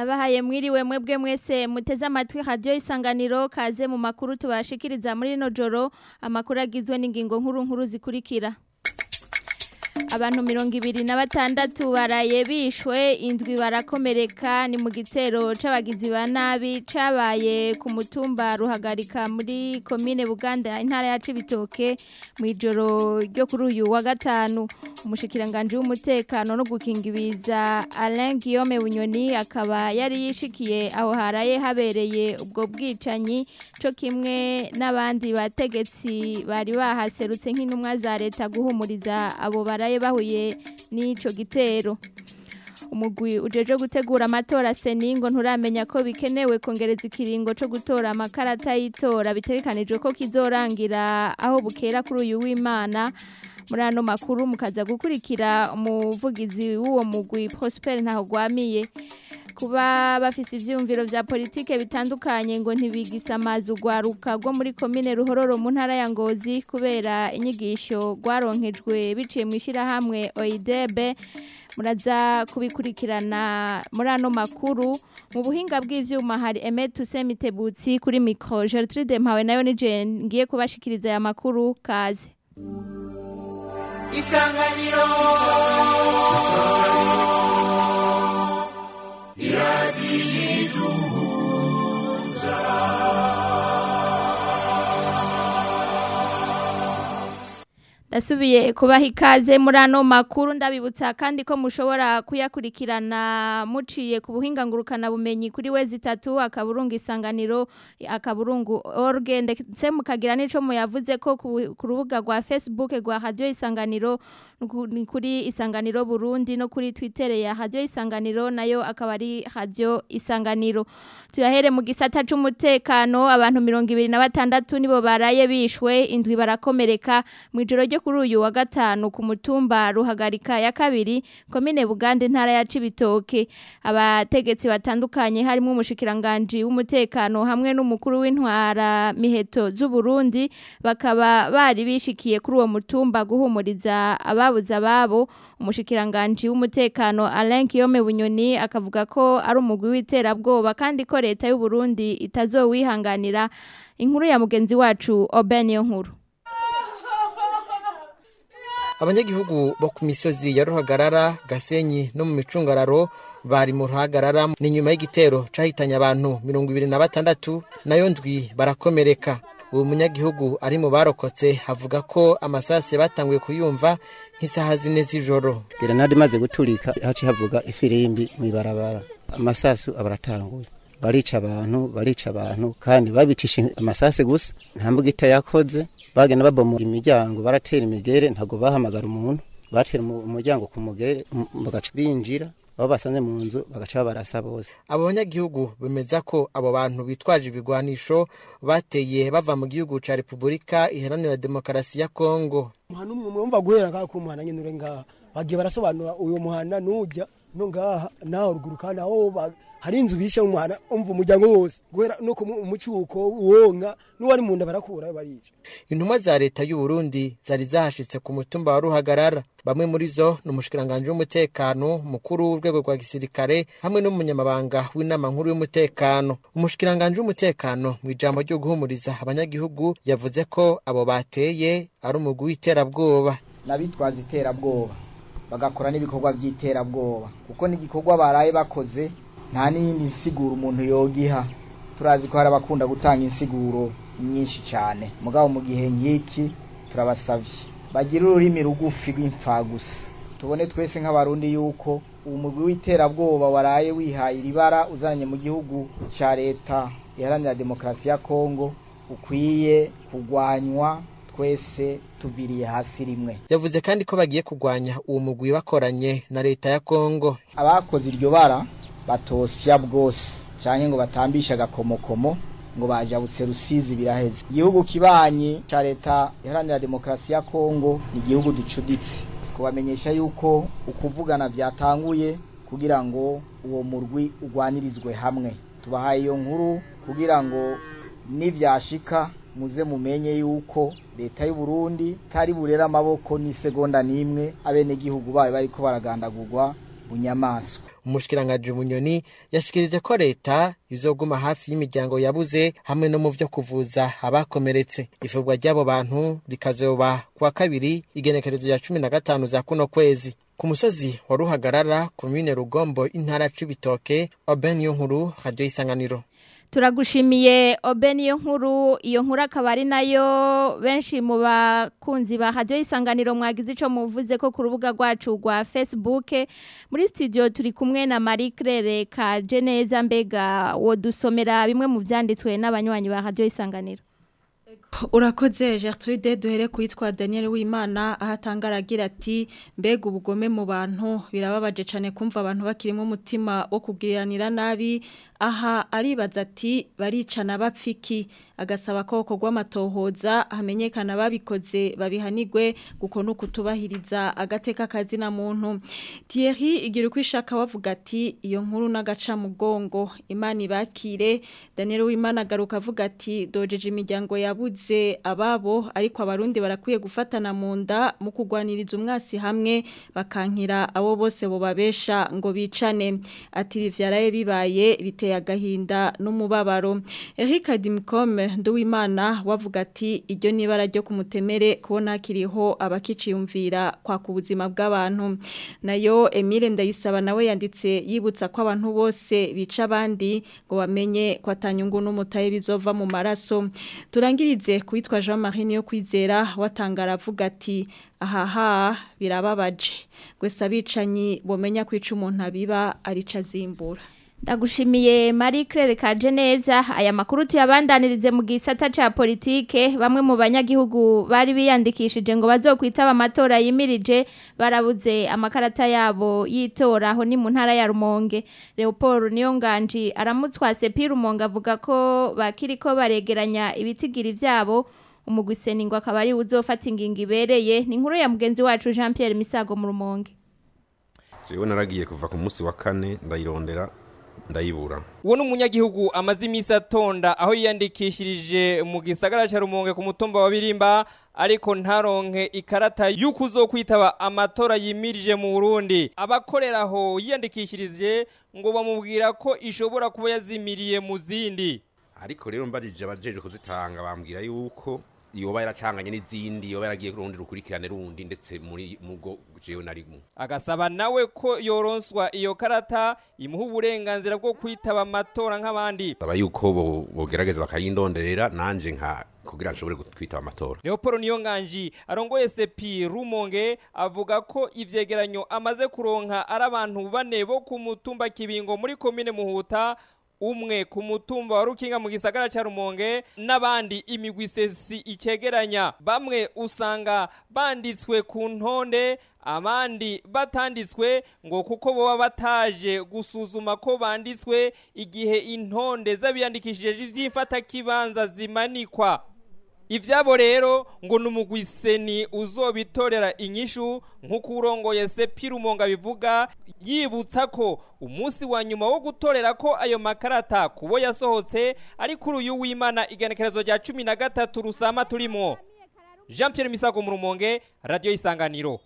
ndabahaye mwiriwe mwebwe mwese muteze amatwi radio isanganiro kaze mu makuru tubashikiriza muri no joro amakuru agizwe n'ingingo nkuru nkuru zikurikira abantu mirongo ibiri na batandatu baraye bishwe indwi barakomereka ni mu gitero c'abagizi ba nabi cabaye ku mutumba ruhagarika muri komine buganda intara ya cibitoke mu ijoro ryo kuri uyu wa gatanu umushikiranganje w'umutekano no gukinga ibiza Alain Guillaume Bunyoni akaba yari yishikiye aho haraye habereye ubwo bwicanyi co kimwe n'abandi bategetsi bari bahaserutse nk'intumwa za leta guhumuriza abo baraye bahuye n'ico gitero umugwi ujeje gutegura amatora seningo nturamenya ko bikenewe kongereza ikiringo co gutora amakarata y'itora bitegekanijwe ko kizorangira aho bukera kuri uyu w'Imana muri ano makuru mukaza gukurikira umuvugizi w'uwo mugwi Prosper ntaho gwamiye kuba bafise ivyumviro vya politike bitandukanye ngo ntibigisa amazi ugwaruka rwo muri komine ruhororo mu ntara ya Ngozi kubera inyigisho gwaronkejwe biciye mu ishirahamwe OIDB muraza kubikurikirana muri ano makuru mu buhinga bw'ivyuma hari Emet Tusemitebutsi kuri micro Gertrude Mpawe nayo nije ngiye kubashikiriza aya makuru kaze Isanganiro Dasubiye kubaha ikaze muri ano makuru ndabibutsa kandi ko mushobora kuyakurikirana muciye ku buhinga ngurukana bumenyi kuri wezi itatu akaburungu isanganiro akaburungu org ndetse mukagira n'ico muyavuze ko ku rubuga rwa Facebook rwa Radio Isanganiro ni kuri Isanganiro Burundi no kuri Twitter ya Radio Isanganiro nayo akaba ari Radio Isanganiro tuyahere mu gisata c'umutekano abantu 26 nibo baraye bishwe indwi barakomereka mu ijoro ryo kuri uyu wa gatanu ku mutumba ruhagarika ya kabiri komine Bugande ntara ya Cibitoke abategetsi batandukanye harimo umushikiranganje w'umutekano hamwe n'umukuru w'intwara miheto z'u Burundi bakaba bari bishikiye kuri uwo mutumba guhumuriza ababuza ababo umushikiranganje w'umutekano Alain Guillaume Bunyoni akavuga ko ari umugwi w'iterabwoba kandi ko leta y'u Burundi itazowihanganira inkuru ya mugenzi wacu Obeniyo nkuru abanyagihugu bo ku misozi ya ruhagarara gasenyi no mu micungararo bari mu ruhagarara ni nyuma y'igitero cahitanye abantu mirongo ibiri na batandatu nayo ndwi barakomereka uwo munyagihugu ari mu barokotse avuga ko amasase batanguye kuyumva nk'isaha zine z'ijoro gerenade imaze guturika haci havuga ifirimbi mw'ibarabara amasasu abaratanguye barica abantu barica abantu kandi babicisha amasase gusa nta mbugita yakoze bagenda babomora imiryango baratera imigere ntabwo bahamagara umuntu batera umuryango ku mugere bagaca binjira aho basanze mu nzu bagaca barasa bose abo banyagihugu bemeza ko abo bantu bitwaje ibigwanisho bateye bava mu gihugu ca repubulika iharanira demokarasi ya kongo umuhana umwe mwumva guhera ngaha ku muhana nyene ure ngaha bagiye barasobanura uyu muhana nujya no ngaha naho ruguru kandi aho hari inzu bishe mu muhana umva umuryango wose guhera no ku mucuko wonka n'uwari mu nda barakura barica intumwa za leta y'u Burundi zari zahashitse ku mutumba wa ruhagarara bamwe muri zo ni umushikiranganje w'umutekano mukuru w'urwego rwa gisirikare hamwe n'umunyamabanga w'inama nkuru y'umutekano umushikiranganje w'umutekano mu ijambo ryo guhumuriza abanyagihugu yavuze ko abo bateye ari umugwi w'iterabwoba n'abitwaza iterabwoba bagakora n'ibikorwa by'iterabwoba kuko n'igikorwa baraye bakoze nta n'iyindi nsiguro umuntu yogiha turazi ko hari abakunda gutanga insiguro nyinshi cyane mugabo mu gihe nk'iki turabasavye bagira ururimi rugufi rw'imfagusa tubone twese nk'abarundi yuko uwo mugwi w'iterabwoba waraye wihaye iribara uzanye mu gihugu ca leta iharanira demokarasi ya kongo ukwiye kugwanywa twese tuviriye hasi rimwe yavuze kandi ko bagiye kugwanya uwo mugwi bakoranye na leta ya kongo abakoze iryo bara batosya bwose cyane ngo batambishe agakomokomo ngo bajabutse rusizi biraheze igihugu kibanyi ca leta iharanira demokarasi ya kongo ni igihugu ducuditse kubamenyesha yuko ukuvugana byatanguye kugira ngo uwo murwi ugwanirizwe hamwe tubahaye iyo nkuru kugira ngo nivyashika muze mumenye yuko leta y'u Burundi tari burera amaboko n'isegonda nimwe abenegihugu bayo bariko baragandagurwa bunyamaswa umushikiranganji munyoni yashikirije ko leta izoguma hafi y'imiryango yabuze hamwe no mu vyo kuvuza abakomeretse ifurwa ry'abo bantu rikazoba kuwa kabiri igenekerezo ya cumi na gatanu za kuno kwezi ku musozi wa ruhagarara komine rugombo intara c'ibitoke oben yo nkuru radio isanganiro turagushimiye obe niyo nkuru iyo nkuru akaba ari nayo benshi mu bakunzi ba radio isanganiro mwagize ico muvuze ko ku rubuga rwacu rwa Facebook muri studio turi kumwe na Marie Claire ka Geneza mbega wo dusomera bimwe mu vyanditswe n'abanywanyi ba radio isanganiro urakoze Gertrude duhere kwitwa Daniel Wimana ahatanga aragira ati mbega ubugome mu bantu birababaje cyane kumva abantu bakirimo umutima wo kugiranira nabi aha aribaza ati baricana bapfiki agasaba ko kogwa amatohoza hamenyekana babikoze babihanigwe guko no kutubahiriza agateka kazi na muntu Thierry igira uko ishaka wavuga ati iyo nkuru n'agaca mugongo imana ibakire Daniel Wimana garuka avuga ati dojeje imiryango yabuze ababo ariko abarundi barakwiye gufatana mu nda mu kugwaniriza umwasi hamwe bakankira abo bose bobabesha ngo bicane ati bivyaraye bibaye biteye agahinda n'umubabaro Eric Dimcom Nduwimana wavuga ati iryo nibara ryo kumutemere kubona kiriho abakiciyumvira kwa ku buzima bw'abantu nayo Emile Ndayisaba nawe yanditse yibutsa ko abantu bose bica abandi ngo bamenye ko atanyungu n'umutaye bizova mu maraso turangirize kwitwa Jean Marie niyo kwizera watangara avuga ati ahaha birababaje gwese abicanyi bomenya kwica umuntu abiba arica zimbura Ndagushimiye Marie Claire Kajeneza aya makuru tuyabandanirize mu gisata ca politike bamwe mu banyagihugu bari biyandikishije ngo bazokwitaba amatora yimirije barabuze amakarata yabo yitora aho ni mu ntara ya Rumonge Leopold Niyonganji aramutswa Sepi Rumonge avuga ko bakiriko baregeranya ibitigiri vyabo umugwiseni ngo akaba ari uzofata ingingo ibereye ni inkuru ya mugenzi wacu Jean Pierre Misago mu Rumonge Jewe naragiye kuva ku munsi wa kane ndayirondera ndayibura uwo ni umunyagihugu amaze iminsi atonda aho yiyandikishirije mu gisagara cya rumonge ku mutumba wa birimba ariko ntaronke ikarata y'uko uzokwitaba amatora yimirije mu burundi abakorera aho yiyandikishirije ngo bamubwira ko ishobora kuba yazimiriye mu zindi ariko rero mbajije abajeje kuzitanga bambwira yuko yoba yaracanganye n'izindi yoba yaragiye kurundi rukurikirane rundi ndetse muri mugo jewe narimo agasaba nawe ko yoronswa iyo karata imuha uburenganzira bwo kwitaba amatora nk'abandi saba yuko bo- bogerageza bakayindonderera nanje nka kugira nshobore kwitaba amatora Leopold Niyonganji arongoye sepi Rumonge avuga ko ivyegeranyo amaze kuronka ari abantu bane bo ku mutumba kibingo muri komine Muhuta umwe ku mutumba wa Rukinga mu gisagara ca Rumonge n'abandi imigwi sesi icegeranya bamwe usanga banditswe ku ntonde abandi batanditswe ngo kuko boba bataje gusuzuma ko banditswe igihe intonde z'abiyandikishije ivyifata kibanza zimanikwa Ivyabo rero ngo numugwiseni uzobitorera inyishu nkuko urongoye Sepi Rumonga bivuga yibutsa ko umunsi wa nyuma wo gutorera ko ayo makarata kubo yasohotse ari kuri uyu w'Imana igenekerezo rya 13 rusama turimo Jean Pierre Misago mu Rumonge Radio Isanganiro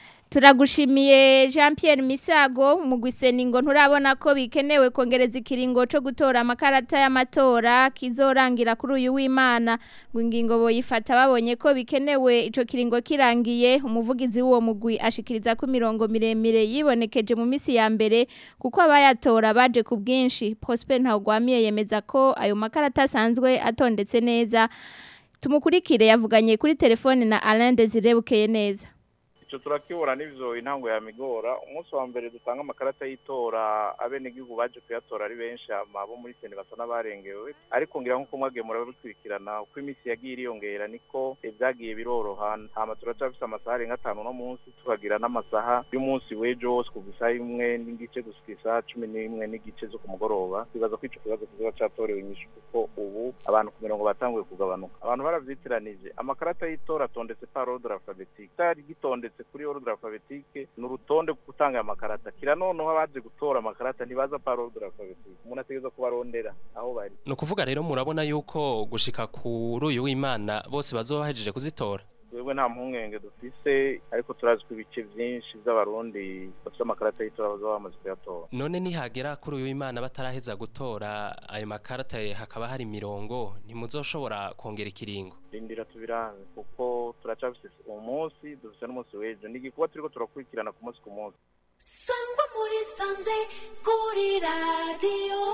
Turagushimiye Jean Pierre Misago umugwiseni ngo nturabona ko bikenewe kongereza ikiringo cyo gutora amakarata y'amatora kizorangira kuri uyu w'Imana ngo ingingo boyifata babonye ko bikenewe ico kiringo kirangiye umuvugizi w'uwo mugwi ashikiriza ko mirongo miremire yibonekeje mu misi ya mbere kuko abayatora baje ku bwinshi Prosper Ntagwamiye yemeza ko ayo makarata asanzwe atondetse neza tumukurikire yavuganye kuri telefone na Alain Desire Bukeye neza icyo turakibura n'ibyo intango ya migora umunsi wa mbere dutanga amakarata y'itora abenegihugu baje kuyatora ari benshi abo muri sene basa n'abarengewe ariko ngira nk'uko mwagiye murabikurikirana uko iminsi yagiye iriyongera niko ibyagiye biroroha hama turacyafise amasaha arenga atanu no munsi tukagira n'amasaha y'umunsi w'ejo wose kuva isaha imwe n'igice gushika isaha cumi n'imwe n'igice zo ku mugoroba twibaza ko ico kibazo kizoba catorewe inyishu kuko ubu abantu ku mirongo batanguye kugabanuka abantu baravyitiranyije amakarata y'itora atondetse par ordre alphabetique itari gitondetse kuri ordre alphabetique ni urutonde rwo gutanga aya makarata kira noneho abaje gutora amakarata ntibaza par ordre alphabetique umuntu ategerezwa kubarondera aho bari ni ukuvuga rero murabona yuko gushika kuri uyu w'imana bose bazoba bahejeje kuzitora twebwe nta mpungenge dufise ariko turazi ko ibice byinshi by'abarundi bafite amakarata y'itora bazaba bamaze kuyatora none nihagera kuri uyu imana bataraheza gutora ayo makarata hakaba hari imirongo ntimuzoshobora kongera ikiringo rindira tubirabe kuko turacafise uwo munsi dufise n'umunsi w'ejo ni igikorwa turiko turakurikirana ku munsi ku munsi sangwa muri sanze kuri radiyo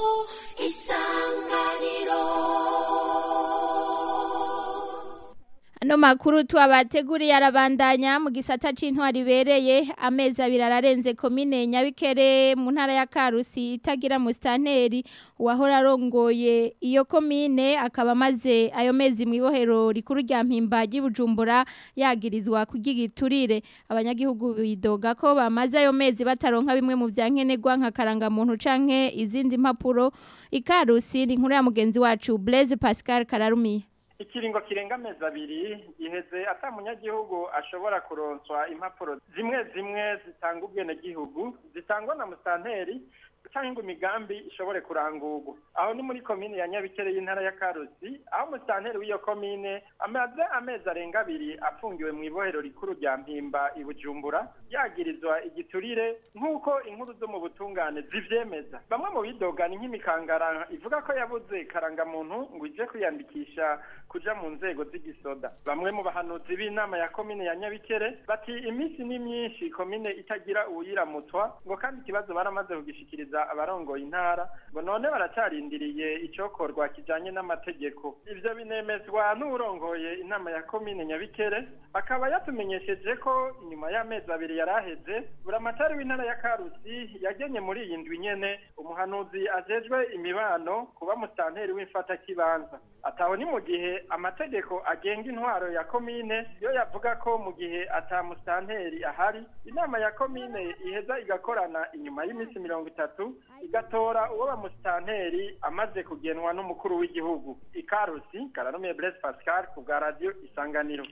isanganiro Ano makuru tuwabateguriye arabandanya mu gisata c'intwari ibereye amezi abiri ararenze komine Nyabikere mu ntara ya Karusi itagira mustanteri wahora arongoye iyo komine akaba amaze ayo mezi mu ibohero rikuru rya mpimba ry'Ibujumbura yagirizwa kugigiturire abanyagihugu bidoga ko bamaze ayo mezi bataronka bimwe mu vyankenerwa nka karanga muntu canke izindi mpapuro ikarusi ni nkuru ya mugenzi wacu Blaise Pascal Kararumiye ikiringo kirenga amezi abiri giheze ata munyagihugu ashobora kuronswa impapuro zimwe zimwe zitanga ubwenegihugu zitangwa na musanteri cyangwa imigambi ishobore kurangurwa aho ni muri komine ya nyabikere y'intara ya karusi aho musanteri w'iyo komine amaze amezi arenga abiri afungiwe mu ibohero rikuru rya mpimba i bujumbura yagirizwa igiturire nk'uko inkuru zo mu butungane zivyemeza bamwe mu bidogana nk'imikangara ivuga ko yabuze karangamuntu ngo ije kwiyandikisha kuja mu nzego z'igisoda bamwe mu bahanuzi b'inama ya komine ya nyabikere bati iminsi ni myinshi komine itagira uwuyiramutswa ngo kandi ikibazo baramaze kugishikiriza abarongoye intara ngo none baracarindiriye icokorwa kijanye n'amategeko ivyo binemezwa n'urongoye inama ya komine nyabikere akaba yatumenyesheje ko inyuma y'amezi abiri yaraheze buramatari w'intara ya karusi yagenye muri iyi ndwi nyene umuhanuzi ajejwe imibano kuba musanteri w'imfata kibanza ataho ni mu gihe amategeko agenga intwaro ya komine yo yavuga ko mu gihe ata musanteri ahari inama ya komine iheza igakorana inyuma y'iminsi mirongo itatu igatora uwo bamusitanteri amaze kugenwa n'umukuru w'igihugu ikarusi kararumiye Blaise Pascal ku bwa radio isanganiro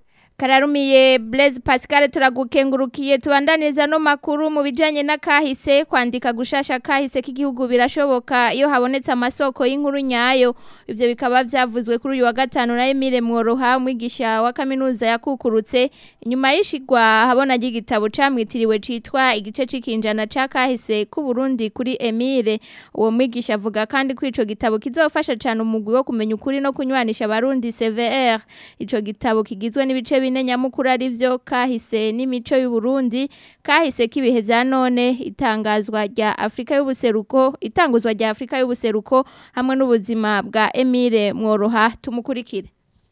Kararumiye Blaise Pascal turagukengurukiye tubandaniriza no makuru mu bijanye n'akahise kwandika gushasha kahise k'igihugu birashoboka iyo habonetse amasoko y'inkuru nyayo ivyo bikaba vyavuzwe kuri uyu wa gatanu na Emile Mworoha umwigisha wa kaminuza yakukurutse inyuma y'ishigwa habona ry'igitabo camwitiriwe citwa igice c'ikinjana ca kahise ku Burundi kuri Emile uwo mwigisha avuga kandi ko ico gitabo kizofasha cyane umugwi wo kumenya ukuri no kunywanisha abarundi CVR ico gitabo kigizwe n'ibice bine nyamukuru ari byo kahise n'imico y'u Burundi kahise kibihe bya none itangazwa rya Afrika y'ubuseruko itanguzwa rya Afrika y'ubuseruko hamwe n'ubuzima bwa Emile Mworoha tumukurikire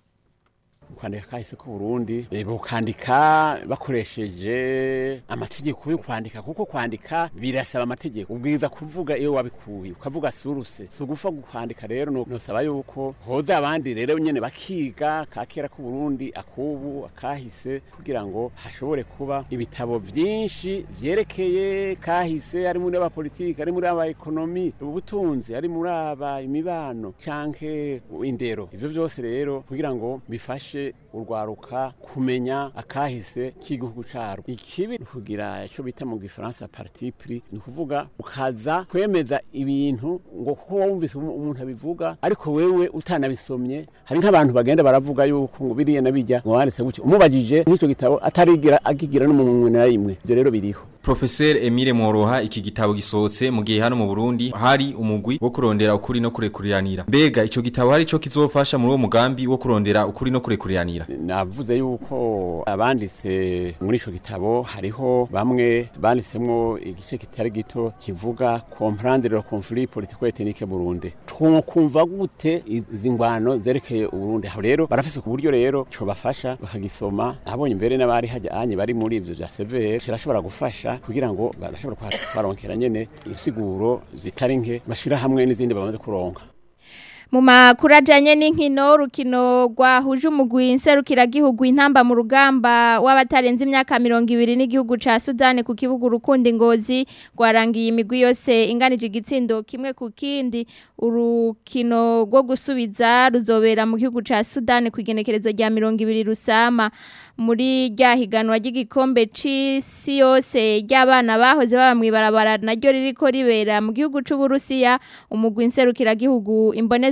kwandika kahise ku Burundi bukandika bakoresheje amategeko yo kwandika kuko kwandika birasaba amategeko ubwiza kuvuga iyo wabikuye ukavuga suruse so gufa kwandika rero nosaba yuko hoza abandi rero nyene bakiga kakera ku Burundi akubu akahise kugira ngo hashobore kuba ibitabo vyinshi vyerekeye kahise ari muri aba politike ari muri aba ekonomi ubutunzi ari muri aba imibano canke indero ivyo byose rero kugira ngo bifashe urwaruka kumenya akahise k'igihugu caro ikibi kugira ico bita mu gifaransa parti pris ni kuvuga ukaza kwemeza ibintu ngo kuko wumvise umuntu abivuga ariko wewe utanabisomye hari nk'abantu bagenda baravuga yuko ngo biriya nabijya ngo wanditse gutyo umubajije nk'ico gitabo atarigira agigira n'umuntu na rimwe ivyo rero biriho Professor Emile Mworoha iki gitabo gisohotse mu gihe hano mu Burundi hari umugwi wo kurondera ukuri no kurekuriranira. Mbega ico gitabo hari ico kizofasha muri uwo mugambi wo kurondera ukuri no kurekuriranira. Navuze yuko abanditse muri ico gitabo hariho bamwe banditsemwo igice kitari gito kivuga comprendre le conflit politico ethnique Burundi. Twokumva gute izi ngwano zerekeye Burundi. Aho rero barafise ku buryo rero cyo bafasha bakagisoma. Abonye imbere n'abari hajanye bari muri ivyo bya CVR kirashobora gufasha kugira ngo barashobora kwaronkera nyene insiguro zitari nke bashira hamwe n'izindi bamaze kuronka mu makuru ajyanye n'inkino rukino rwahuje umugwi nserukiragihugu intamba mu rugamba w'abatarenze imyaka mirongo ibiri n'igihugu cya sudani ku kibuga urukundo ingozi rwarangiye imigwi yose inganije igitsindo kimwe ku kindi urukino rwo gusubiza ruzobera mu gihugu cya sudani ku igenekerezo rya mirongo ibiri rusama muri rya higanwa ry'igikombe cy'isi yose ry'abana bahoze baba mu ibarabara naryo riri ko ribera mu gihugu cy'uburusiya umugwi nserukiragihugu imboneza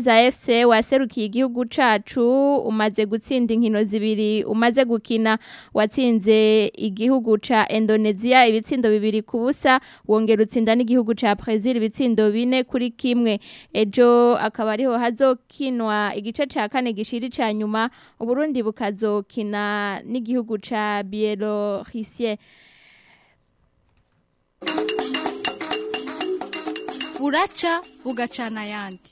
Kabeza FC waserukiye igihugu cacu umaze gutsinda inkino zibiri umaze gukina watsinze igihugu ca Indonesia ibitsindo bibiri ku busa wongera utsinda n'igihugu ca Brazil ibitsindo bine kuri kimwe ejo akaba ariho hazokinwa igice ca kane gishiri ca nyuma Uburundi bukazokina n'igihugu ca Bielorussie buraca bugacana ayandi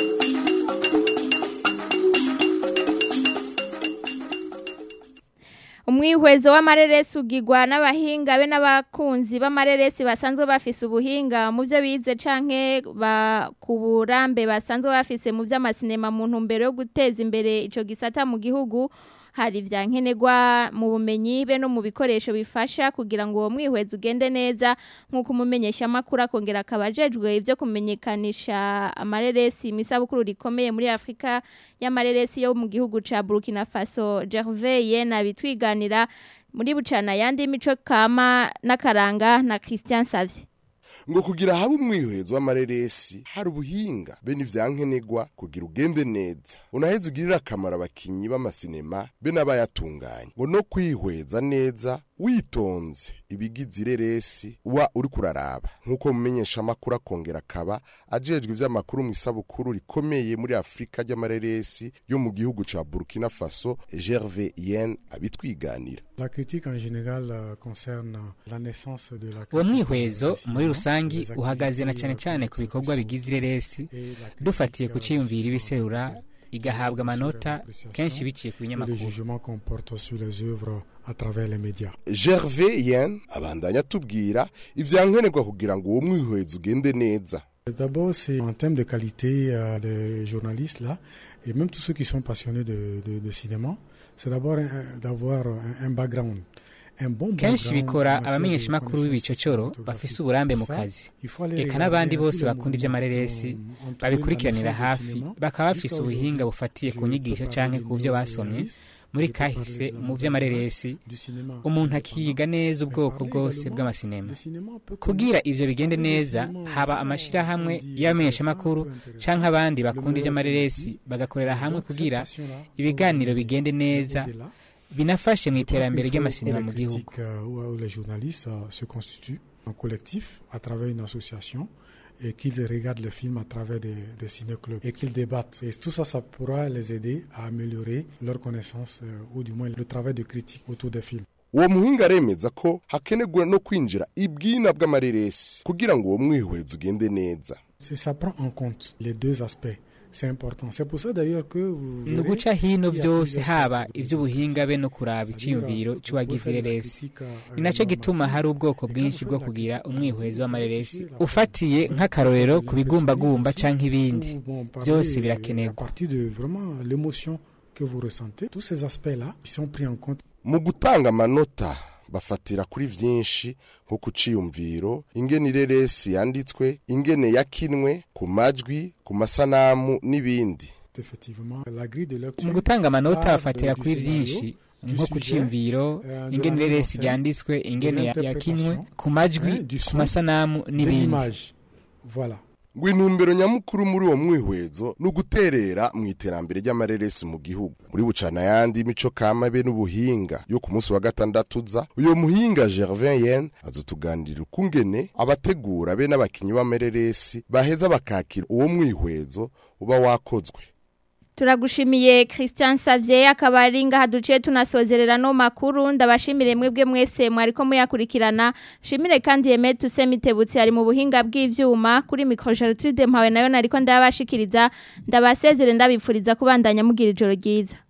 umwihwezo w'amareresi ugigwa n'abahinga be n'abakunzi b'amareresi basanzwe bafise ubuhinga mu byo bize canke ba ku burambe basanzwe bafise mu by'amasinema mu ntumbero yo guteza imbere ico gisata mu gihugu hari vya nkenerwa mu bumenyi be no mu bikoresho bifasha kugira ngo uwo mwihwezo ugende neza nk'uko umumenyesha makuru akongera akabajejwe ivyo kumenyekanisha amareresi imisabukuru rikomeye muri Afrika y'amareresi yo mu gihugu ca Burkina Faso Gervais Yena bitwiganira muri bucana yandi mico kama n'akaranga na Christian Savye ngo kugira habe umwihwezo w'amareresi hari ubuhinga be n'ivyankenerwa kugira ugende neza unaheze ugirira akamaro abakinyi b'amasinema be n'abayatunganya ngo no kwihweza neza witonze ibigize ireresi uba uri kuraraba nk'uko mumenyesha amakuru akongera akaba ajejwe ivy'amakuru mu isabukuru rikomeye muri afurika ry'amareresi yo mu gihugu ca burkina faso gerve yen abitwiganira La critique en général euh, concerne la naissance de la uwo critique mwihwezo dans le muri cinéma, rusangi les uhagaze na activités, cyane euh, cyane ku bikorwa bigize ireresi et la dufatiye ku critique, ciyumvira euh, ibiserura igahabwa sur amanota l'appréciation kenshi biciye ku et le binyamakuru jugement qu'on porte sur les œuvres à travers les médias. gerve yen abandanya atubwira ivyankenerwa kugira ngo uwo mwihwezo ugende neza D'abord, c'est en termes de qualité euh, des journalistes là, et même tous ceux qui sont passionnés de, de, de cinéma, c'est d'abord un- d'avoir un, un background. Un bon kenshi background bikora en matière de abamenyeshamakuru connaissances b'ibicocoro cinématographiques. bafise uburambe mu Ça, kazi il faut aller eka regarder n'abandi à bose tous les bakunda moments iby'amareresi qui ont entouré babikurikiranira la naissance du hafi cinéma. bakaba Jusqu'à bafise ubuhinga aujourd'hui, bufatiye je ku peux nyigisho parler canke des ku byo basomye néo-réalistes, muri je peux parler kahise de la mu nouvelle vy'amareresi vague du cinéma umuntu akiga neza ubwoko bwose bw'amasinema kugira ivyo bigende neza haba amashirahamwe y'abamenyeshamakuru canke abandi bakunda ivy'amareresi bagakorera hamwe kugira ibiganiro bigende neza binafashe mu iterambere ry'amasinema mu gihugu critiques, euh, où, où les journalistes euh, se constituent en collectif à travers une association et qu'ils regardent le film à travers des, des ciné-clubs et qu'ils débattent. Et tout ça, ça pourra les aider à améliorer leur connaissance euh, ou du moins le travail de critique autour des films. uwo muhinga aremeza ko hakenerwa no kwinjira ibwina bw'amareresi kugira ngo uwo mwihwezo ugende neza C'est- Ça prend en compte les deux aspects. C'est important. C'est pour ça d'ailleurs que vous ni verrez uguca hino qu'il y a byose plusieurs haba sortes de ivy'ubuhinga be no kuraba iciyumviro c'uwagize ireresi ni naco gituma hari ubwoko bwinshi bwo kugira umwihwezo w'amareresi ufatiye nk'akarorero ku bigumbagumba canke ibindi Bon, parler, byose euh, À birakenerwa partir de vraiment l'émotion que vous ressentez, tous ces aspects-là, ils sont pris en compte. mu gutanga amanota bafatira kuri vyinshi nko ku ciyumviro ingene ireresi yanditswe ingene yakinwe ku majwi ku masanamu n'ibindi Effectivement, la grille de lecture. mu gutanga amanota part bafatira du kuri scénario, vyinshi du nko ku sujet, ciyumviro euh, de ingene la mise en ireresi scène, ryanditswe de ingene ya- yakinwe l'interprétation, ku majwi hein, du ku son, masanamu de n'ibindi l'image. Voilà. ngo intumbero nyamukuru muri uwo mwihwezo ni uguterera mu iterambere ry'amareresi mu gihugu muri bucana yandi imico kama be n'ubuhinga yo ku munsi wa gatandatu uza uyo muhinga gervin yen azotuganirira ukungene abategura be n'abakinyi b'amareresi baheza bakakira uwo mwihwezo uba wakozwe Turagushimiye Christian Savier akaba ari ngaha duciye tunasozerera no makuru ndabashimire mwebwe mwese mwariko muyakurikirana shimire kandi Yeme Tusemitebutsi ari mu buhinga bw'ivyuma kuri micro Gertrude mpawe nayo nariko ndabashikiriza ndabasezere ndabipfuriza kubandanya mugira ijoro ryiza